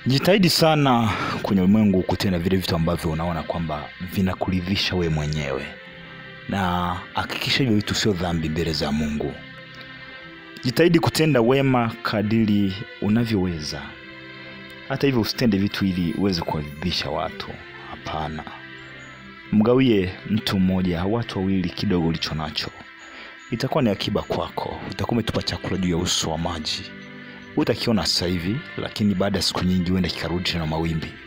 Jitahidi sana kwenye ulimwengu kutenda vile vitu ambavyo unaona kwamba vinakuridhisha we mwenyewe, na hakikisha hivyo vitu sio dhambi mbele za Mungu. Jitahidi kutenda wema kadiri unavyoweza. Hata hivyo, usitende vitu ili uweze kuwaridhisha watu. Hapana, mgawie mtu mmoja au watu wawili kidogo ulicho nacho, itakuwa ni akiba kwako. Utakuwa umetupa chakula juu ya uso wa maji utakiona sasa hivi, lakini baada ya siku nyingi huenda kikarudi tena mawimbi.